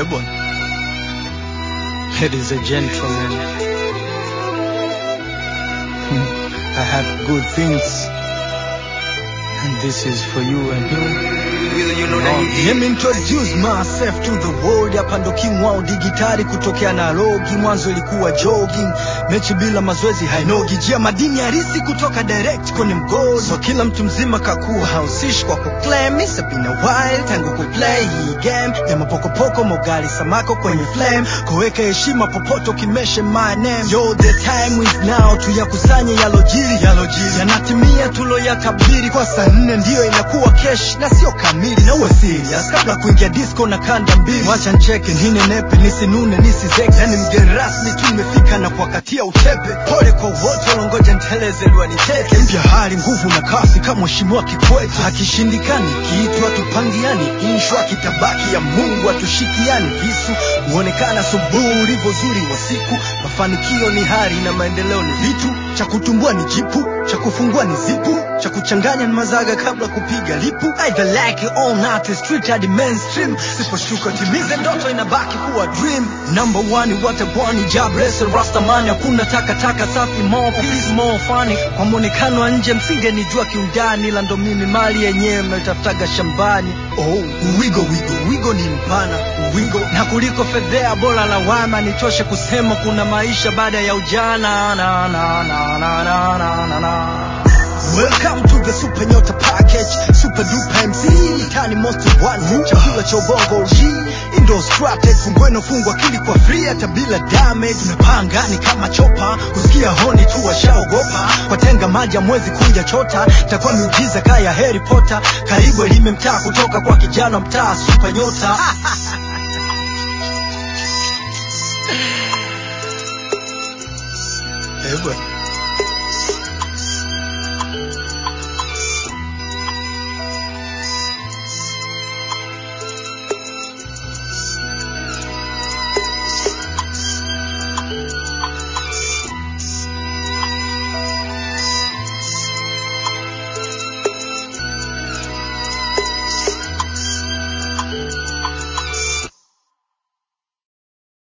bwana. Ladies and gentlemen, I have good things, and this is for you and you. Let me introduce myself to the world. Hapa ndo king wao digitali kutokea Nairobi. Mwanzo ilikuwa jogging, mechi bila mazoezi hainogi. Jia madini harisi kutoka direct kwenye mgodi. So kila mtu mzima kakuwa hausishi kwa kuclaim. It's been a while tangu kuplay hii game ya mapokopoko, mogali samako kwenye flame. Koweka heshima popote ukimeshe my name. Yo, the time is now, tuyakusanye yalojiri yalojiri, yanatimia tuloyatabiri. Kwa saa nne ndiyo inakuwa kesh na sio kamili, na uwe serious kabla kuingia disco na kanda mbili. Wacha ncheke ninenepe, nisinune nisizeke, yani mgeni rasmi tu nimefika na kuwakatia utepe. Pole kwa wote walongoja nteleze liwaniteke. Mpya hali nguvu na kasi kama mheshimiwa Kikwete. Akishindikani kiitwa tupangiani inshwa kitabaki ya Mungu atushikiani visu huonekana subuhi ulivyo zuri wa siku. Mafanikio ni hari na maendeleo ni vitu, cha kutumbua ni jipu, cha kufungua ni zipu, cha kuchanganya ni mazaga kabla kupiga lipu. Either like it or not, it's street hadi mainstream. Siposhuka timize ndoto inabaki kuwa dream. Number one watabwani jobless rastamani, hakuna takataka safi, more peace more funny. Kwa mwonekano wa nje msingenijua kiundani, ila ndo mimi mali yenyewe mnatafutaga shambani. Oh, wigo wigo wigo ni mpana wigo, na kuliko fedhea bora lawama, nitoshe kusema kuna maisha baada ya ujana. Na, na, na, na, na, na, na, na. Welcome to the Super Nyota Package, Super Duper MC, Tani Most One, chakula cha ubongo G, Indo Strategy, fungweno fungwa akili kwa free hata bila damage. Tunapaa angani kama chopa, kusikia honi tu washaogopa, watenga maji mwezi kuja chota, takuwa miujiza kaya Harry Potter, karibu elime mtaa kutoka kwa kijana mtaa Super Nyota.